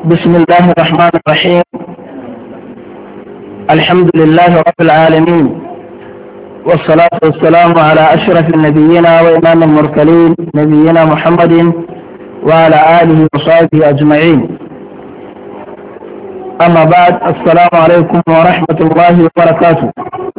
بسم الله الرحمن الرحيم الحمد لله رب العالمين والصلاة والسلام على أشرف النبيين وإمام المرسلين نبينا محمد وعلى آله وصحبه أجمعين أما بعد السلام عليكم ورحمة الله وبركاته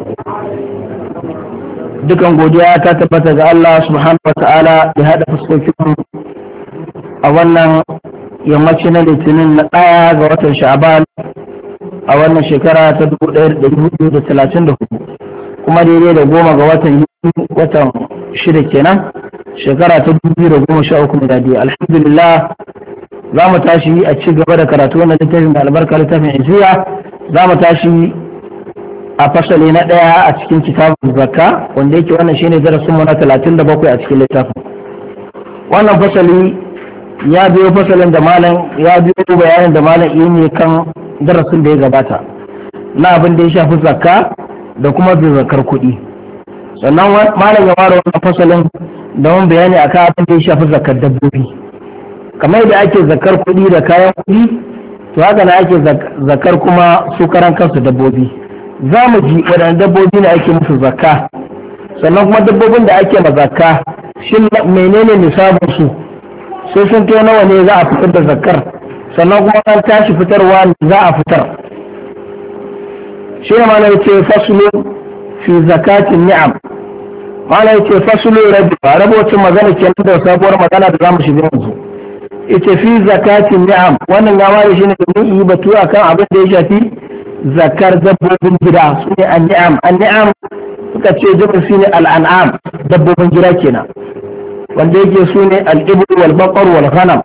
dukan godiya ta tabbata ga Allah subhanahu wa ta'ala da hada fuskokin a wannan yammaci na litinin na ɗaya ga watan sha'aban a wannan shekara ta 1434 kuma daidai da goma ga watan watan shida kenan shekara ta 2013 miladiya alhamdulillah za mu tashi a ci gaba da karatu wannan littafin da albarka littafin isiya za mu tashi a fasali na ɗaya a cikin kitabun zakka wanda yake wannan shine darasin mu na 37 a cikin littafin wannan fasali ya biyo fasalin da malam ya biyo bayanin da malam yi ne kan darasin da ya gabata na abin da ya shafi zakka da kuma zakar kuɗi sannan malam ya ware wannan fasalin da wani bayani akan abin da ya shafi zakar dabbobi kamar da ake zakar kuɗi da kayan kuɗi to haka na ake zakar kuma su karan kansu dabbobi za mu ji waɗanne dabbobi ne ake musu zakka sannan kuma dabbobin da ake ma zakka shin menene nisabin su sai sun kai nawa ne za a fitar da zakkar sannan kuma an tashi fitarwa za a fitar shi ne mana yace fasulu fi zakatin ni'am mana yace fasulu rabi rabocin magana kenan da sabuwar magana da zamu shiga yanzu yace fi zakatin ni'am wannan ya ware shi ne domin yi batu akan abin da ya shafi zakar dabbobin gida su ne an-ni'am an-ni'am suka ce jabir shi ne al-an'am dabbobin gida kenan wanda yake su ne al'ibul wal baqar wal ghanam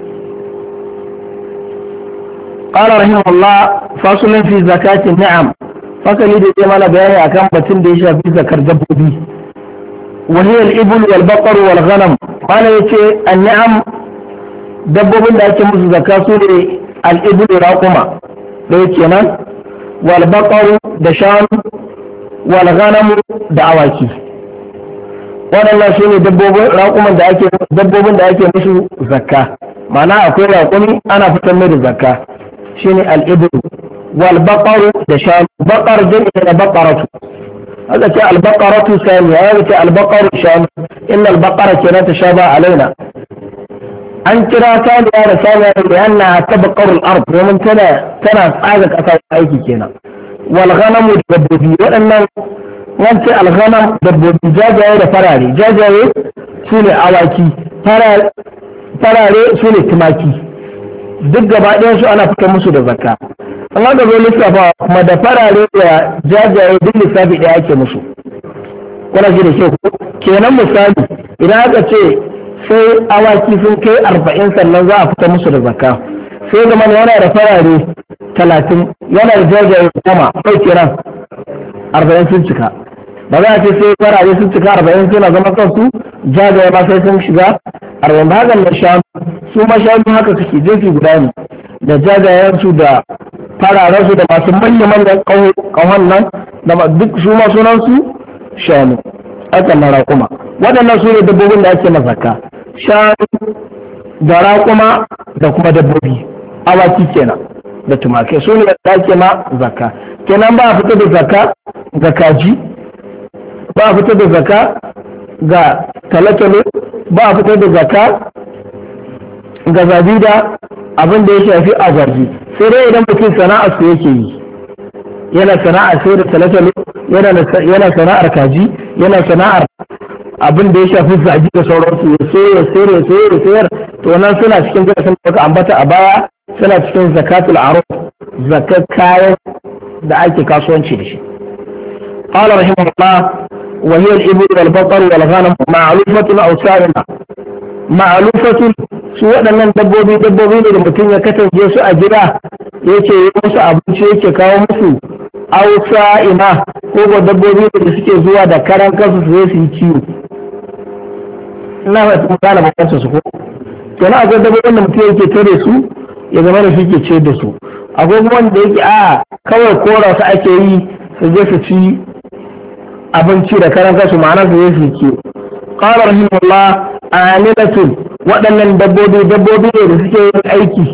qala rahimahullah fasulun fi zakati ni'am fasali da zai mana bayani akan batun da ya shafi zakar dabbobi wa hiya al-ibul wal baqar wal ghanam mana yace an-ni'am dabbobin da ake musu zakka su ne al-ibul raquma da yake nan wal baqar da shanu wal ghanam da awaki waɗannan su ne dabbobin da ake dabbobin da ake musu zakka ma'ana akwai raƙumi ana fitar mai da zakka shine al-ibru wal baqaru da shanu baqar jami'i da baqaratu haka ce al baqaratu sani ya ce al baqaru shanu inna al baqara kenan ta shaba alaina an kira saniya da saniya da yana tabaqaru al-ard domin tana tana tsaga kasa aiki kenan wal ghanamu da dabbobi waɗannan wance alghanam dabbobi jajaye da farare jajaye su ne awaki farare su ne tumaki duk gaba ɗayan su ana fitar musu da zakka an haka zo lissafa kuma da farare da jajaye duk lissafi ɗaya ake musu kuna ji da kyau kenan misali idan aka ce sai awaki sun kai arba'in sannan za a fitar musu da zakka sai zama yana da farare talatin yana da jajaye goma kai kenan arba'in sun cika ba za a ce sai farare sun cika arba'in suna zama kansu jajaye ma sai sun shiga arba'in ba haka na shanu su ma shanu haka suke jefi guda ne da jajayen su da fararen su da masu manya manyan kawon nan da duk su ma sunan su shanu aka na raƙuma waɗannan su ne dabbobin da ake mazaka shanu da raƙuma da kuma dabbobi awaki kenan da tumakai su ne da ake ma zakka kenan ba a fita da zakka ga kaji ba a fitar da zaka ga talatalo ba a fitar da zaka ga zabida abin da ya shafi agwarji sai dai idan mutum sana'ar su yake yi yana sana'ar sai da talatalo yana sana'ar kaji yana sana'ar abin da ya shafi zaji da sauransu ya sayar ya sayar ya sayar ya sayar to nan suna cikin darasin da ambata a baya suna cikin zakatul aruf zakat kayan da ake kasuwanci da shi قال رحمه الله وهي الإبل والبقر والغنم معلوفة أو سائمة معلوفة su waɗannan dabbobi dabbobi ne da mutum ya kasance su a gida yake yi musu abinci yake kawo musu ausa ina ko ko dabbobi ne da suke zuwa da karan kansu su su yi ciwo ina ba su gane bakansu su ko kenan akwai dabbobin da mutum yake tare su ya zama da shi ke ce da su akwai kuma wanda yake a kawai kora su ake yi su je su ci abinci da karan kansu ma'ana su yi su kiwo qala rahimahullah amilatun waɗannan dabbobi dabbobi ne da suke yin aiki